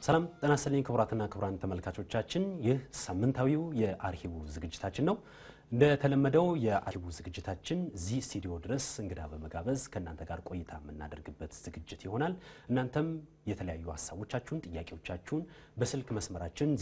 ሰላም ጤና ይስጥልኝ ክቡራትና ክቡራን ተመልካቾቻችን፣ ይህ ሳምንታዊው የአርሂቡ ዝግጅታችን ነው። እንደተለመደው የአርሂቡ ዝግጅታችን እዚህ ስቱዲዮ ድረስ እንግዳ በመጋበዝ ከእናንተ ጋር ቆይታ የምናደርግበት ዝግጅት ይሆናል። እናንተም የተለያዩ ሀሳቦቻችሁን፣ ጥያቄዎቻችሁን በስልክ መስመራችን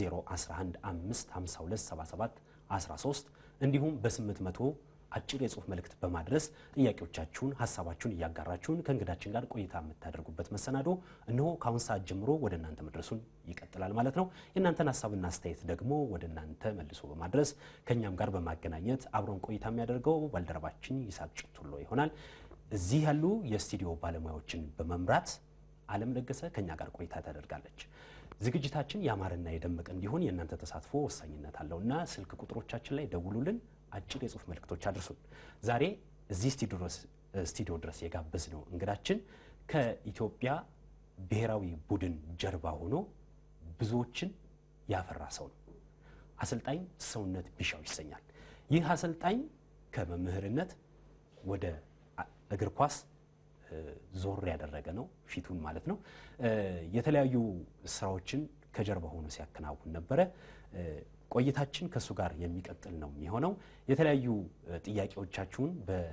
01155277 13 እንዲሁም በ800 አጭር የጽሁፍ መልእክት በማድረስ ጥያቄዎቻችሁን ሀሳባችሁን እያጋራችሁን ከእንግዳችን ጋር ቆይታ የምታደርጉበት መሰናዶ እነሆ ከአሁን ሰዓት ጀምሮ ወደ እናንተ መድረሱን ይቀጥላል ማለት ነው። የእናንተን ሀሳብና አስተያየት ደግሞ ወደ እናንተ መልሶ በማድረስ ከእኛም ጋር በማገናኘት አብሮን ቆይታ የሚያደርገው ባልደረባችን ይስሐቅ ጭቱሎ ይሆናል። እዚህ ያሉ የስቱዲዮ ባለሙያዎችን በመምራት አለም ለገሰ ከእኛ ጋር ቆይታ ታደርጋለች። ዝግጅታችን ያማረና የደመቀ እንዲሆን የእናንተ ተሳትፎ ወሳኝነት አለውና ስልክ ቁጥሮቻችን ላይ ደውሉልን፣ አጭር የጽሁፍ መልእክቶች አድርሱን። ዛሬ እዚህ ስቱዲዮ ድረስ የጋበዝነው እንግዳችን ከኢትዮጵያ ብሔራዊ ቡድን ጀርባ ሆኖ ብዙዎችን ያፈራ ሰው ነው። አሰልጣኝ ሰውነት ቢሻው ይሰኛል። ይህ አሰልጣኝ ከመምህርነት ወደ እግር ኳስ ዞር ያደረገ ነው፣ ፊቱን ማለት ነው። የተለያዩ ስራዎችን ከጀርባ ሆኖ ሲያከናውን ነበረ። ቆይታችን ከእሱ ጋር የሚቀጥል ነው የሚሆነው። የተለያዩ ጥያቄዎቻችሁን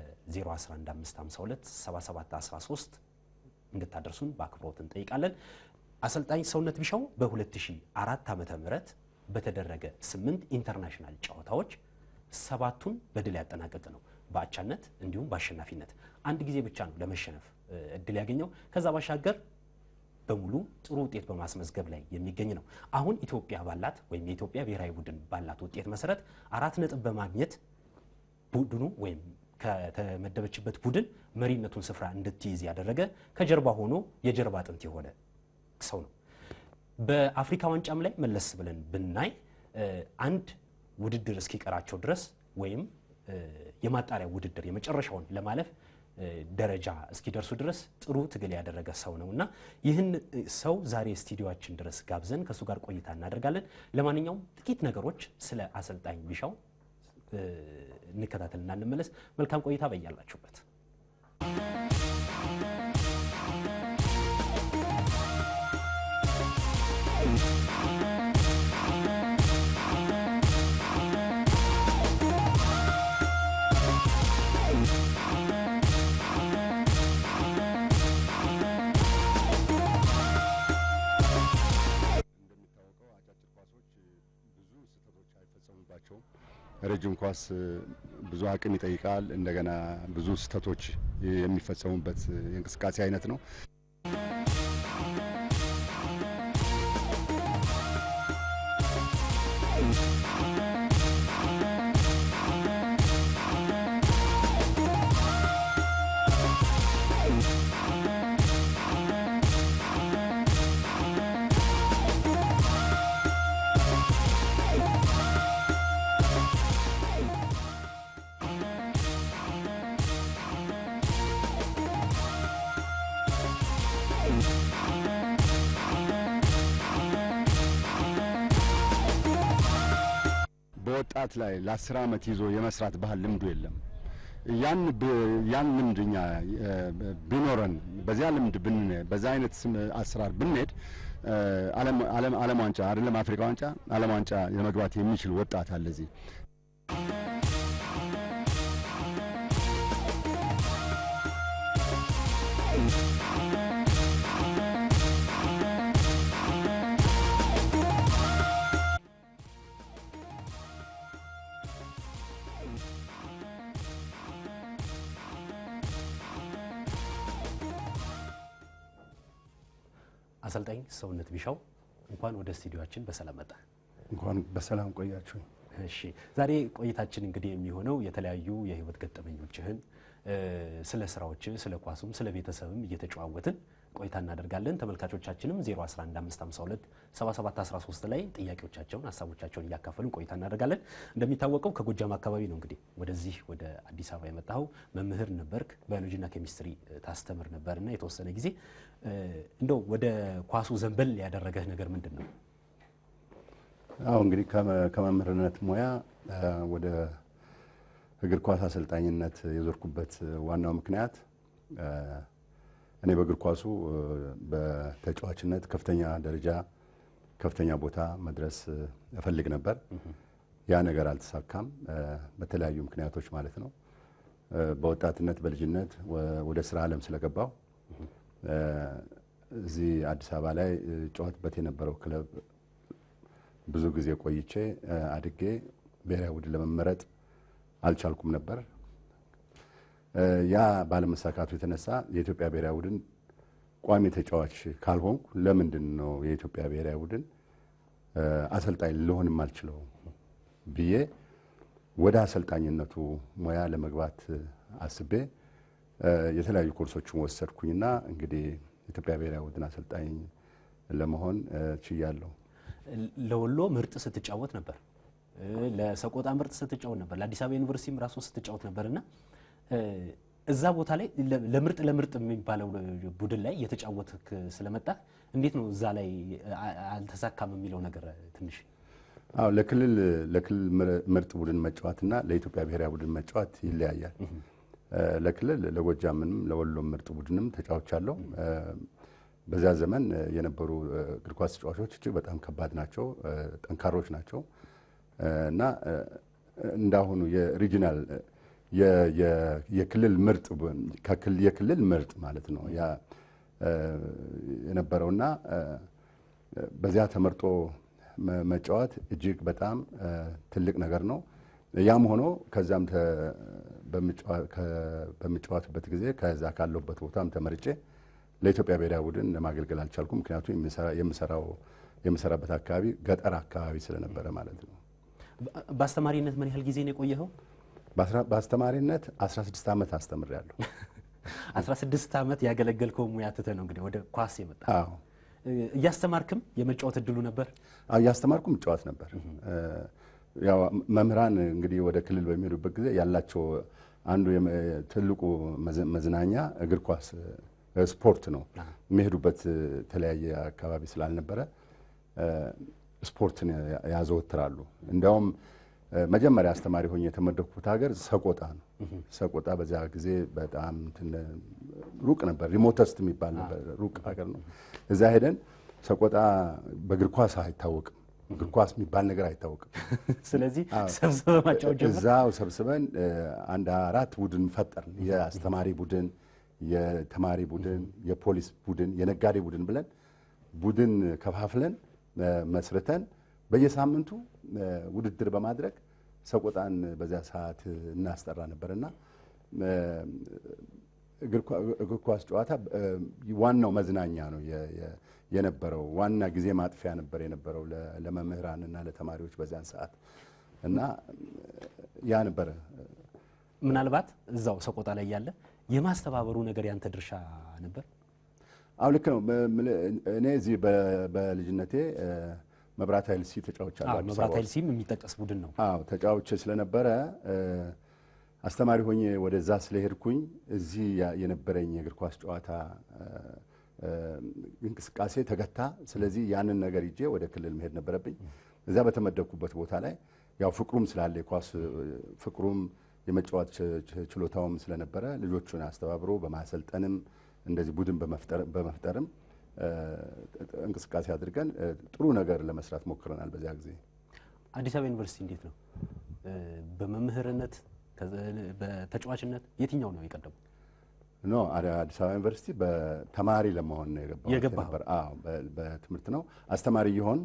በ0115527713 እንድታደርሱን በአክብሮት እንጠይቃለን። አሰልጣኝ ሰውነት ቢሻው በ2004 ዓመተ ምህረት በተደረገ ስምንት ኢንተርናሽናል ጨዋታዎች ሰባቱን በድል ያጠናቀቅ ነው በአቻነት እንዲሁም በአሸናፊነት አንድ ጊዜ ብቻ ነው ለመሸነፍ እድል ያገኘው። ከዛ ባሻገር በሙሉ ጥሩ ውጤት በማስመዝገብ ላይ የሚገኝ ነው። አሁን ኢትዮጵያ ባላት ወይም የኢትዮጵያ ብሔራዊ ቡድን ባላት ውጤት መሰረት አራት ነጥብ በማግኘት ቡድኑ ወይም ከተመደበችበት ቡድን መሪነቱን ስፍራ እንድትይዝ ያደረገ ከጀርባ ሆኖ የጀርባ አጥንት የሆነ ሰው ነው። በአፍሪካ ዋንጫም ላይ መለስ ብለን ብናይ አንድ ውድድር እስኪቀራቸው ድረስ ወይም የማጣሪያ ውድድር የመጨረሻውን ለማለፍ ደረጃ እስኪደርሱ ድረስ ጥሩ ትግል ያደረገ ሰው ነው እና ይህን ሰው ዛሬ ስቱዲዮችን ድረስ ጋብዘን ከእሱ ጋር ቆይታ እናደርጋለን። ለማንኛውም ጥቂት ነገሮች ስለ አሰልጣኝ ቢሻው እንከታተልና እንመለስ። መልካም ቆይታ በያላችሁበት። ረጅም ኳስ ብዙ አቅም ይጠይቃል። እንደገና ብዙ ስህተቶች የሚፈጸሙበት የእንቅስቃሴ አይነት ነው። በወጣት ላይ ለአስር ዓመት ይዞ የመስራት ባህል ልምዱ የለም። ያን ያን ልምድ እኛ ቢኖረን በዚያ ልምድ ብን በዛ አይነት አሰራር ብንሄድ ዓለም ዋንጫ አይደለም አፍሪካ ዋንጫ ዓለም ዋንጫ የመግባት የሚችል ወጣት አለ እዚህ። አሰልጣኝ ሰውነት ቢሻው እንኳን ወደ ስቱዲዮችን በሰላም መጣ። እንኳን በሰላም ቆያችሁ። እሺ ዛሬ ቆይታችን እንግዲህ የሚሆነው የተለያዩ የህይወት ገጠመኞችህን ስለ ስራዎችህ፣ ስለ ኳሱም፣ ስለ ቤተሰብም እየተጨዋወትን ቆይታ እናደርጋለን። ተመልካቾቻችንም 0115527713 ላይ ጥያቄዎቻቸውን፣ ሀሳቦቻቸውን እያካፈሉን ቆይታ እናደርጋለን። እንደሚታወቀው ከጎጃም አካባቢ ነው እንግዲህ ወደዚህ ወደ አዲስ አበባ የመጣኸው። መምህር ነበርክ፣ ባዮሎጂና ኬሚስትሪ ታስተምር ነበርና የተወሰነ ጊዜ እንደው ወደ ኳሱ ዘንበል ያደረገህ ነገር ምንድን ነው? አሁ እንግዲህ ከመምህርነት ሙያ ወደ እግር ኳስ አሰልጣኝነት የዞርኩበት ዋናው ምክንያት እኔ በእግር ኳሱ በተጫዋችነት ከፍተኛ ደረጃ ከፍተኛ ቦታ መድረስ እፈልግ ነበር። ያ ነገር አልተሳካም፣ በተለያዩ ምክንያቶች ማለት ነው። በወጣትነት በልጅነት ወደ ስራ ዓለም ስለገባው እዚህ አዲስ አበባ ላይ ጨዋትበት የነበረው ክለብ ብዙ ጊዜ ቆይቼ አድጌ ብሔራዊ ቡድን ለመመረጥ አልቻልኩም ነበር። ያ ባለመሳካቱ የተነሳ የኢትዮጵያ ብሔራዊ ቡድን ቋሚ ተጫዋች ካልሆንኩ ለምንድን ነው የኢትዮጵያ ብሔራዊ ቡድን አሰልጣኝ ልሆንም አልችለው ብዬ ወደ አሰልጣኝነቱ ሙያ ለመግባት አስቤ የተለያዩ ኮርሶችን ወሰድኩኝና እንግዲህ የኢትዮጵያ ብሔራዊ ቡድን አሰልጣኝ ለመሆን ችያለሁ። ለወሎ ምርጥ ስትጫወት ነበር፣ ለሰቆጣ ምርጥ ስትጫወት ነበር፣ ለአዲስ አበባ ዩኒቨርሲቲም ራሱ ስትጫወት ነበር እና እዛ ቦታ ላይ ለምርጥ ለምርጥ የሚባለው ቡድን ላይ እየተጫወትክ ስለመጣ እንዴት ነው እዛ ላይ አልተሳካም የሚለው ነገር ትንሽ አዎ ለክልል ለክልል ምርጥ ቡድን መጫወትና ለኢትዮጵያ ብሔራዊ ቡድን መጫወት ይለያያል። ለክልል ለጎጃምንም ለወሎም ምርጥ ቡድንም ተጫውቻለሁ። በዚያ ዘመን የነበሩ እግር ኳስ ተጫዋቾች እጅግ በጣም ከባድ ናቸው፣ ጠንካሮች ናቸው እና እንዳሁኑ የሪጂናል የክልል ምርጥ የክልል ምርጥ ማለት ነው ያ የነበረውና በዚያ ተመርጦ መጫወት እጅግ በጣም ትልቅ ነገር ነው። ያም ሆኖ ከዛም በሚጫወትበት ጊዜ ከዛ ካለሁበት ቦታም ተመርጬ ለኢትዮጵያ ብሔራዊ ቡድን ለማገልገል አልቻልኩም። ምክንያቱም የምሰራው የምሰራበት አካባቢ ገጠር አካባቢ ስለነበረ ማለት ነው። በአስተማሪነት ምን ያህል ጊዜ ነው የቆየኸው? በአስተማሪነት 16 ዓመት አስተምሬያለሁ። 16 ዓመት ያገለገልከው ሙያ ትተህ ነው እንግዲህ ወደ ኳስ የመጣ አዎ እያስተማርክም የመጫወት እድሉ ነበር? እያስተማርኩም እጫወት ነበር። ያው መምህራን እንግዲህ ወደ ክልል በሚሄዱበት ጊዜ ያላቸው አንዱ ትልቁ መዝናኛ እግር ኳስ ስፖርት ነው። የሚሄዱበት የተለያየ አካባቢ ስላልነበረ ስፖርትን ያዘወትራሉ። እንዲያውም መጀመሪያ አስተማሪ ሆኜ የተመደኩት ሀገር ሰቆጣ ነው። ሰቆጣ በዚያ ጊዜ በጣም ሩቅ ነበር፣ ሪሞተስት የሚባል ነበር፣ ሩቅ ሀገር ነው። እዛ ሄደን ሰቆጣ በእግር ኳስ አይታወቅም፣ እግር ኳስ የሚባል ነገር አይታወቅም። ስለዚህ ሰብስበ ማጫወት ጀመርክ? እዛው ሰብስበን አንድ አራት ቡድን ፈጠርን። የአስተማሪ ቡድን፣ የተማሪ ቡድን፣ የፖሊስ ቡድን፣ የነጋዴ ቡድን ብለን ቡድን ከፋፍለን መስርተን በየሳምንቱ ውድድር በማድረግ ሰቆጣን በዚያ ሰዓት እናስጠራ ነበርና እግር ኳስ ጨዋታ ዋናው መዝናኛ ነው የነበረው። ዋና ጊዜ ማጥፊያ ነበር የነበረው ለመምህራንና ለተማሪዎች በዚያን ሰዓት እና ያ ነበረ። ምናልባት እዛው ሰቆጣ ላይ ያለ የማስተባበሩ ነገር ያንተ ድርሻ ነበር? አዎ ልክ ነው። እኔ እዚህ በልጅነቴ መብራት ኃይል ሲ ተጫውቻለሁ። አዲስ መብራት አበባ ኃይል ሲም የሚጠቀስ ቡድን ነው። አዎ ተጫውቼ ስለነበረ አስተማሪ ሆኜ ወደዛ ስለሄድኩኝ እዚህ የነበረኝ የእግር ኳስ ጨዋታ እንቅስቃሴ ተገታ። ስለዚህ ያንን ነገር ይዤ ወደ ክልል መሄድ ነበረብኝ። እዛ በተመደብኩበት ቦታ ላይ ያው ፍቅሩም ስላለ የኳስ ፍቅሩም የመጫወት ችሎታውም ስለነበረ ልጆቹን አስተባብሮ በማሰልጠንም እንደዚህ ቡድን በመፍጠርም እንቅስቃሴ አድርገን ጥሩ ነገር ለመስራት ሞክረናል። በዚያ ጊዜ አዲስ አበባ ዩኒቨርሲቲ እንዴት ነው? በመምህርነት በተጫዋችነት የትኛው ነው የቀደመው? ኖ አዲስ አበባ ዩኒቨርሲቲ በተማሪ ለመሆን ነው የገባሁት የገባኸው? ነበር። አዎ በትምህርት ነው አስተማሪ እየሆን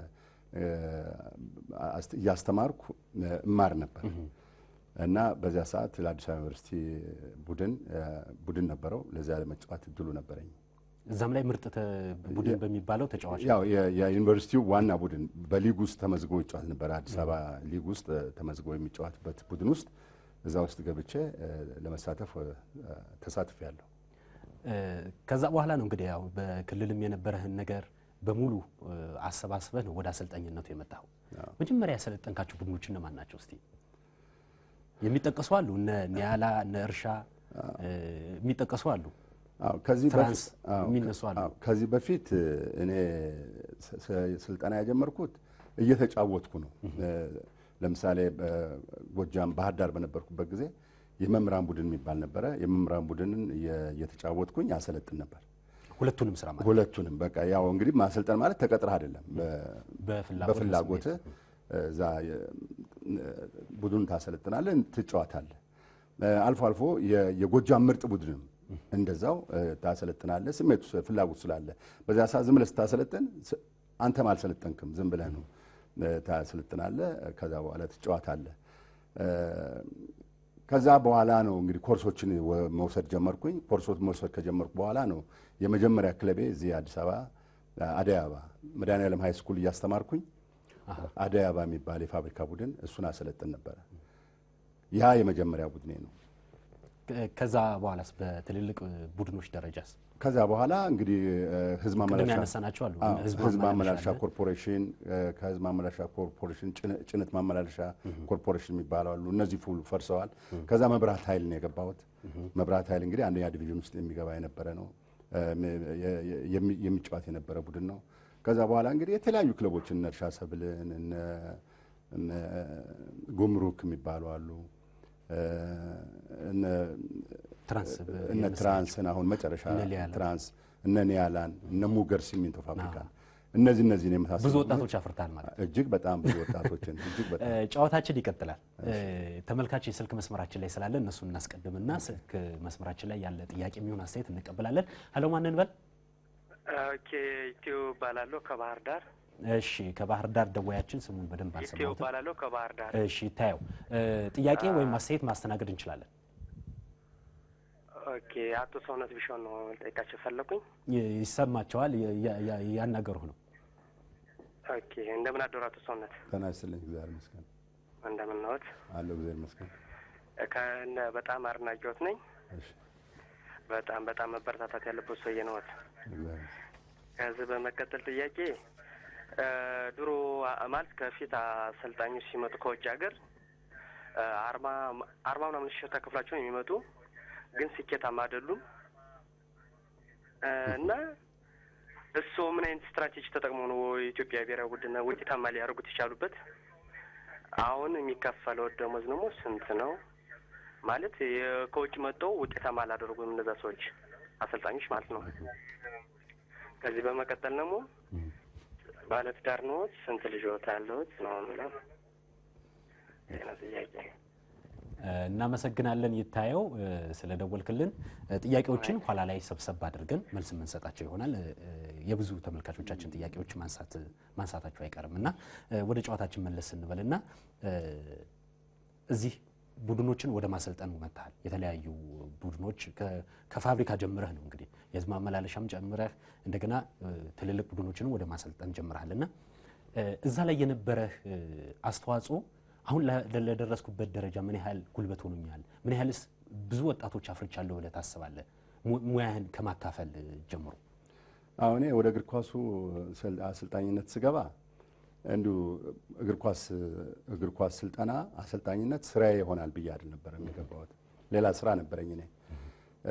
እያስተማርኩ እማር ነበር እና በዚያ ሰዓት ለአዲስ አበባ ዩኒቨርሲቲ ቡድን ቡድን ነበረው። ለዚያ ለመጫወት እድሉ ነበረኝ። እዛም ላይ ምርጥ ተ- ቡድን በሚባለው ተጫዋች ያው የ- የዩኒቨርሲቲው ዋና ቡድን በሊግ ውስጥ ተመዝግቦ ይጫወት ነበር። አዲስ አበባ ሊግ ውስጥ ተመዝግቦ የሚጫወትበት ቡድን ውስጥ እዛ ውስጥ ገብቼ ለመሳተፍ ተሳትፌያለሁ። ከዛ በኋላ ነው እንግዲህ ያው በክልልም የነበረህን ነገር በሙሉ አሰባስበህ ነው ወደ አሰልጣኝነቱ የመጣኸው። መጀመሪያ ያሰለጠንካቸው ቡድኖች እነማን ናቸው? እስቲ የሚጠቀሱ አሉ፣ እነ ኒያላ እነ እርሻ የሚጠቀሱ አሉ፣ አዎ፣ ከዚህ ትራንስ በፊት- አዎ፣ የሚነሱ አሉ። አዎ፣ ከዚህ በፊት እኔ ስ- ስ- ስልጠና የጀመርኩት እየተጫወትኩ ነው። ለምሳሌ በጎጃም ባህር ዳር በነበርኩበት ጊዜ የመምህራን ቡድን የሚባል ነበረ። የመምህራን ቡድንን እየ- እየተጫወትኩኝ አሰለጥን ነበር። ሁለቱንም ስራ ማለት ሁለቱንም በቃ ያው እንግዲህ ማሰልጠን ማለት ተቀጥረህ አይደለም በፍላጎት በፍላጎት እዛ ቡድን ታሰለጥናለህ፣ ትጫወታለህ። አልፎ አልፎ የጎጃም ምርጥ ቡድንም እንደዛው ታሰለጥናለህ። ስሜቱ ፍላጎት ስላለ በዚያ ሰዓት ዝም ብለህ ስታሰለጥን አንተም አልሰለጠንክም፣ ዝም ብለህ ነው ታሰለጥናለህ። ከዛ በኋላ ትጫወታለህ። ከዛ በኋላ ነው እንግዲህ ኮርሶችን መውሰድ ጀመርኩኝ። ኮርሶች መውሰድ ከጀመርኩ በኋላ ነው የመጀመሪያ ክለቤ እዚህ አዲስ አበባ አደይ አበባ መድኃኔዓለም ሀይ ስኩል እያስተማርኩኝ አደይ አበባ የሚባል የፋብሪካ ቡድን እሱን አሰለጥን ነበረ። ያ የመጀመሪያ ቡድኔ ነው። ከዛ በኋላስ በትልልቅ ቡድኖች ደረጃስ? ከዛ በኋላ እንግዲህ ህዝብ ማመላለሻ ያነሳናቸው አሉ። ህዝብ ማመላለሻ ኮርፖሬሽን፣ ከህዝብ ማመላለሻ ኮርፖሬሽን ጭነት ማመላለሻ ኮርፖሬሽን የሚባሉ አሉ። እነዚህ ፉል ፈርሰዋል። ከዛ መብራት ኃይል ነው የገባሁት። መብራት ኃይል እንግዲህ አንደኛ ዲቪዥን ውስጥ የሚገባ የነበረ ነው የሚጫወት የነበረ ቡድን ነው። ከዛ በኋላ እንግዲህ የተለያዩ ክለቦችን እነ እርሻ ሰብልን እነ ጉምሩክ የሚባሉ አሉ እነ ትራንስን አሁን መጨረሻ ትራንስ እነ ኒያላን እነ ሙገር ሲሚንቶ ፋብሪካ እነዚህ እነዚህ ነው የመሳሰሉ ብዙ ወጣቶች አፍርታል ማለት ነው። እጅግ በጣም ብዙ ወጣቶችን እጅግ በጣም ጨዋታችን ይቀጥላል። ተመልካች የስልክ መስመራችን ላይ ስላለ እነሱን እናስቀድምና ስልክ መስመራችን ላይ ያለ ጥያቄ የሚሆን አስተያየት እንቀበላለን። ሄሎ ማንን በል ኦኬ ኢትዮ እባላለሁ ከባህር ዳር። እሺ ከባህር ዳር ደዋያችን ስሙን በደንብ ኢትዮ አልሰማሁትም። እባላለሁ ከባህር ዳር። እሺ ይታየው ጥያቄ ወይም አስተያየት ማስተናገድ እንችላለን። ኦኬ አቶ ሰውነት ቢሻውን ነው ልጠይቃቸው ፈለኩኝ። ይ- ይሰማቸዋል፣ ያ- ያ- ያናገሩህ ነው። ኦኬ እንደምን አደሩ አቶ ሰውነት? ጤና ይስጥልኝ። እግዚአብሔር ይመስገን እንደምን ነዎት? አለሁ። እግዚአብሔር ይመስገን። ከእነ በጣም አድናቂዎት ነኝ። እሺ በጣም በጣም መበረታታት ያለበት ሰውዬ ነዎት። እግዚአብሔር ከዚህ በመቀጠል ጥያቄ እ ድሮ አ- ማለት ከፊት አሰልጣኞች ሲመጡ ከውጭ ሀገር እ አርባ አርባ ምናምን ሺህ ተከፍላቸው ነው የሚመጡ ግን ስኬታማ አይደሉም እ እና እሱ ምን አይነት ስትራቴጂ ተጠቅሞ ነው የኢትዮጵያ ብሔራዊ ቡድን ውጤታማ ሊያደርጉት የቻሉበት? አሁን የሚከፈለው ደሞዝ ደግሞ ስንት ነው? ማለት የ- ከውጭ መጥተው ውጤታማ አላደረጉም እነዛ ሰዎች አሰልጣኞች ማለት ነው። ከዚህ በመቀጠል ደግሞ ባለትዳር ነዎት? ስንት ልጆት ያለዎት ነው የምለው። ይሄ ነው ጥያቄ። እ፣ እናመሰግናለን ይታየው እ፣ ስለደወልክልን። እ፣ ጥያቄዎችን ኋላ ላይ ሰብሰብ አድርገን መልስ የምንሰጣቸው ይሆናል። እ፣ የብዙ ተመልካቾቻችን ጥያቄዎች ማንሳት ማንሳታቸው አይቀርም እና እ፣ ወደ ጨዋታችን መለስ ስንበልና እ፣ እዚህ ቡድኖችን ወደ ማሰልጠኑ መጥተሃል። የተለያዩ ቡድኖች ከ- ከፋብሪካ ጀምረህ ነው እንግዲህ የህዝብ ማመላለሻም ጨምረህ እንደገና እ፣ ትልልቅ ቡድኖችንም ወደ ማሰልጠን ጀምረሃል እና እ፣ እዛ ላይ የነበረህ እ፣ አስተዋጽኦ አሁን ለ- ለደረስኩበት ደረጃ ምን ያህል ጉልበት ሆኖኛል? ምን ያህልስ ብዙ ወጣቶች አፍርቻለሁ ብለህ ታስባለህ? mu- ሙያህን ከማካፈል እ፣ ጀምሮ አሁን እኔ ወደ እግር ኳሱ ስል- አሰልጣኝነት ስገባ እንዲሁ እግር ኳስ እግር ኳስ ስልጠና አሰልጣኝነት ስራዬ ይሆናል ብዬ አይደል ነበር የሚገባሁት። ሌላ ስራ ነበረኝ። እኔ እ፣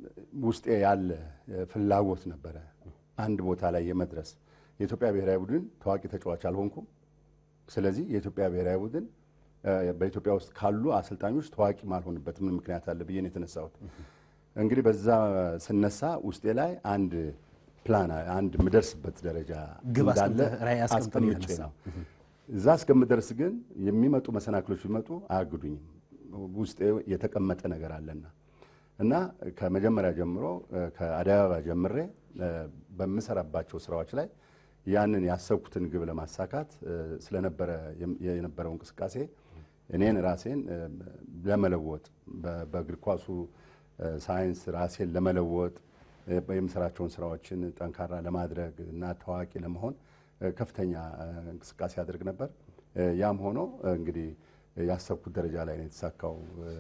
ውስጤ ያለ እ፣ ፍላጎት ነበረ አንድ ቦታ ላይ የመድረስ የኢትዮጵያ ብሔራዊ ቡድን ታዋቂ ተጫዋች አልሆንኩም። ስለዚህ የኢትዮጵያ ብሔራዊ ቡድን እ፣ በኢትዮጵያ ውስጥ ካሉ አሰልጣኞች ታዋቂ ማልሆንበት ምን ምክንያት አለ ብዬ ነው የተነሳሁት። እንግዲህ በዛ ስነሳ ውስጤ ላይ አንድ ፕላን አንድ የምደርስበት ደረጃ ግብ እንዳለ አስቀምጠህ ራዕይ አስቀምጠህ ነው አስቀምጬ የተነሳው። ነው። እዛ እስከምደርስ ግን የሚመጡ መሰናክሎች ቢመጡ አያግዱኝም። ውስጤ የተቀመጠ ነገር አለና እና ከመጀመሪያ ጀምሮ እ፣ ከአዲስ አበባ ጀምሬ እ፣ በምሰራባቸው ስራዎች ላይ ያንን ያሰብኩትን ግብ ለማሳካት እ፣ ስለነበረ የም- የነበረው እንቅስቃሴ እኔን ራሴን እ፣ ለመለወጥ በ- በእግር ኳሱ እ፣ ሳይንስ ራሴን ለመለወጥ እ፣ የምሰራቸውን ስራዎችን ጠንካራ ለማድረግ እና ታዋቂ ለመሆን እ፣ ከፍተኛ እ፣ እንቅስቃሴ አድርግ ነበር። እ፣ ያም ሆኖ እ፣ እንግዲህ ያሰብኩት ደረጃ ላይ ነው የተሳካው፣ እ፣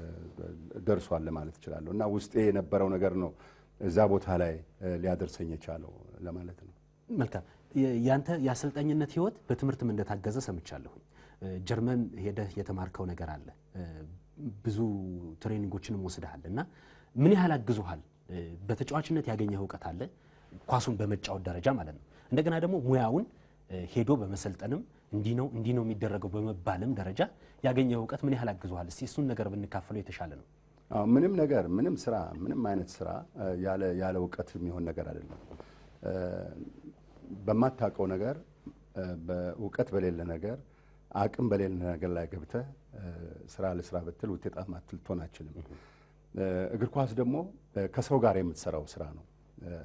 ደርሷል ማለት እችላለሁ። እና ውስጤ የነበረው ነገር ነው እዛ ቦታ ላይ እ፣ ሊያደርሰኝ የቻለው ለማለት ነው። መልካም የ- ያንተ የአሰልጣኝነት ህይወት በትምህርትም እንደታገዘ ሰምቻለሁኝ። እ፣ ጀርመን ሄደህ የተማርከው ነገር አለ፣ እ፣ ብዙ ትሬኒንጎችንም ወስደሃል እና ምን ያህል አግዞሃል? እ፣ በተጫዋችነት ያገኘህ እውቀት አለ፣ ኳሱን በመጫወት ደረጃ ማለት ነው። እንደገና ደግሞ ሙያውን እ፣ ሄዶ በመሰልጠንም እንዲህ ነው እንዲህ ነው የሚደረገው በመባልም ደረጃ ያገኘህ እውቀት ምን ያህል አግዞሃል? እስቲ እሱን ነገር ብንካፈለው የተሻለ ነው። አዎ ምንም ነገር ምንም ስራ ምንም አይነት ስራ እ፣ ያለ ያለ እውቀት የሚሆን ነገር አይደለም። እ፣ በማታውቀው ነገር እ፣ በእውቀት በሌለ ነገር አቅም በሌለ ነገር ላይ ገብተህ እ፣ ስራ ለስራ ብትል ውጤታማ ልትሆን አትችልም። እ፣ እግር ኳስ ደግሞ እ፣ ከሰው ጋር የምትሰራው ስራ ነው። እ፣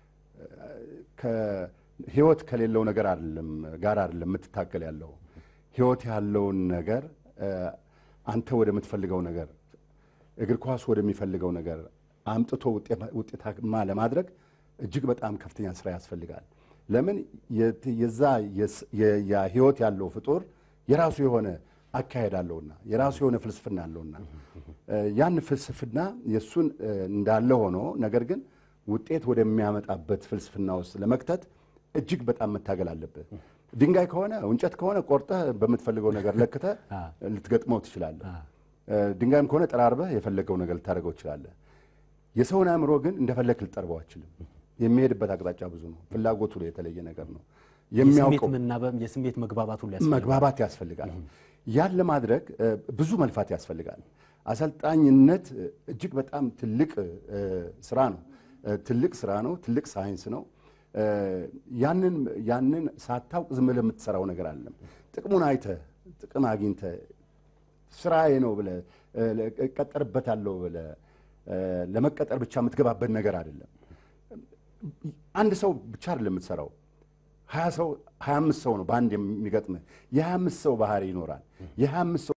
ከህይወት ከሌለው ነገር አይደለም ጋር አይደለም የምትታገል ያለው ህይወት ያለውን ነገር እ፣ አንተ ወደምትፈልገው ነገር እግር ኳስ ወደሚፈልገው ነገር አምጥቶ ውጤማ- ውጤታማ ለማድረግ እጅግ በጣም ከፍተኛ ስራ ያስፈልጋል። ለምን የት- የዛ የስ- የ- ያ ህይወት ያለው ፍጡር የራሱ የሆነ አካሄድ አለውና የራሱ የሆነ ፍልስፍና አለውና እ፣ ያን ፍልስፍና የእሱን እ፣ እንዳለ ሆኖ ነገር ግን ውጤት ወደሚያመጣበት ፍልስፍና ውስጥ ለመክተት እጅግ በጣም መታገል አለብህ። ድንጋይ ከሆነ እንጨት ከሆነ ቆርጠህ በምትፈልገው ነገር ለክተህ ልትገጥመው ትችላለህ። እ፣ ድንጋይም ከሆነ ጠራርበህ የፈለገው ነገር ልታደርገው ትችላለህ። የሰውን አእምሮ ግን እንደፈለግ ልጠርበው አችልም። የሚሄድበት አቅጣጫ ብዙ ነው። ፍላጎቱ ላይ የተለየ ነገር ነው። የስሜት የሚያውቀው መናበብ የስሜት መግባባት ሁሉ ያስፈልጋል። መግባባት ያስፈልጋል። ያን ለማድረግ እ፣ ብዙ መልፋት ያስፈልጋል። አሰልጣኝነት እ፣ እጅግ በጣም ትልቅ እ፣ ስራ ነው። እ፣ ትልቅ ስራ ነው። ትልቅ ሳይንስ ነው። እ፣ ያንን ያንን ሳታውቅ ዝም ብለህ የምትሰራው ነገር አለም። ጥቅሙን አይተህ ጥቅም አግኝተህ ስራዬ ነው ብለህ እ፣ እቀጠርበታለሁ ብለህ እ፣ ለመቀጠር ብቻ የምትገባበት ነገር አይደለም። አንድ ሰው ብቻ አይደለም የምትሰራው ሀያ ሰው ሀያ አምስት ሰው ነው በአንድ የሚገጥምህ። የሀያ አምስት ሰው ባህሪ ይኖራል። የሀያ አምስት ሰው